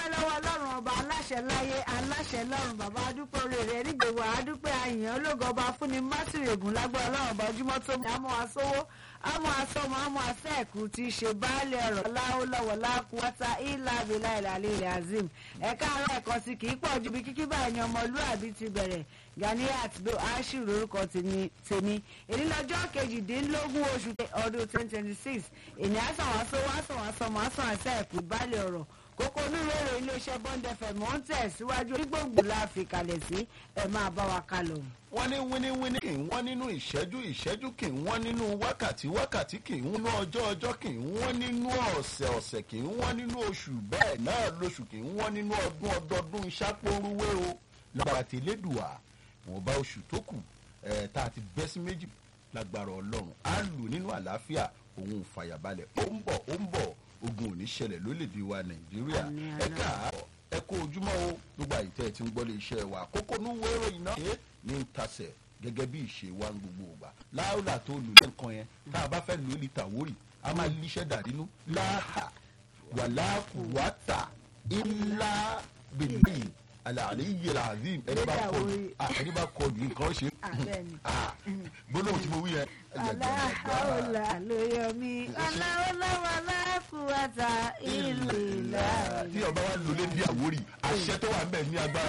adúpẹ́ lọ́wọ́ ọlọ́run ọba aláṣẹ láyé aláṣẹ lọ́run bàbá adúpẹ́ orí rẹ̀ nígbèwò adúpẹ́ àyàn ológo ọba fúnni mátìrègùn lágbára ọlọ́run ọba ojúmọ́ tó mú àmọ́ asówó àmọ́ asọ́mọ́ àmọ́ asẹ́ẹ̀kú ti ṣe baálé ọ̀rọ̀ láwọ́lọ́wọ́ lákúwátá ìlà abilà ìlàlẹ́ ilẹ̀ azim ẹ̀ka àárọ̀ ẹ̀kọ́ sí kì í pọ̀ ju bí kíkí báyìí ni ọmọlúàbí ti bẹ̀rẹ̀ Ganiat Bello Ashiru lórúkọ tèmi èyí lọ́jọ́ kejìdínlógún oṣù ọdún twenty twenty six èyí àsàwásó wàsàwásọ màásàn àṣẹ́ẹ̀kú baálé ọ̀rọ̀ kókó onírúurú iléeṣẹ́ bond fm ó ń tẹ̀síwájú onígbòǹgbò la fi kalẹ̀ sí ẹ̀ máa bá wa kálọ̀. wọ́n ní wíníwíní kì í wọ́n nínú ìṣẹ́jú ìṣẹ́jú kì í wọ́n nínú wákàtí wákàtí kì í wọ́n nínú ọjọ́ ọjọ́ kì í wọ́n nínú ọ̀sẹ̀ ọ̀sẹ̀ kì í wọ́n nínú oṣù bẹ́ẹ̀ náà lóṣù kì í wọ́n nínú ọdún ọdọọdún ṣàpọ̀rúwé o lágbára tí elédùà wọn bá oṣù tó kù ẹ̀ tá a ti bẹ́ sí méjì lágbára ọlọ́run á lù nínú àlàáfíà òun fàyàbalẹ̀ ó ń bọ̀ ó ń bọ̀ ogun ò ní ṣẹlẹ̀ lórílẹ̀‐èdè wa nàìjíríà Àmín, ẹ káàárọ̀ ẹ kó ojúmọ́ o gbogbo àyíntẹ́ tí ń gbọ́ lé iṣẹ́ wa kókó ní wẹ́rọ iná ṣe ní ń tasẹ̀ gẹ́gẹ́ bí ìṣe wa ń gbogbo ògbà láàrúlà tó lù lẹ́ǹkan yẹn tá a bá fẹ́ lò ó lè tàwórì a máa líṣẹ́ dàdínú láhà wàlákùwátà ilá bìbí alàlẹ́ yìí làzim ẹni bá kọ ẹni bá kọ ju nǹkan ṣe Àbẹ́ni. gbólóhùn tí mo wí yẹn. aláhàólà ló yọ mí aláwọ̀láwọ̀ aláfùwàtà ìlú ìlà. tí ọba wa lò lé bí àwórì àṣẹ tó wà ń bẹ̀ ní agbára.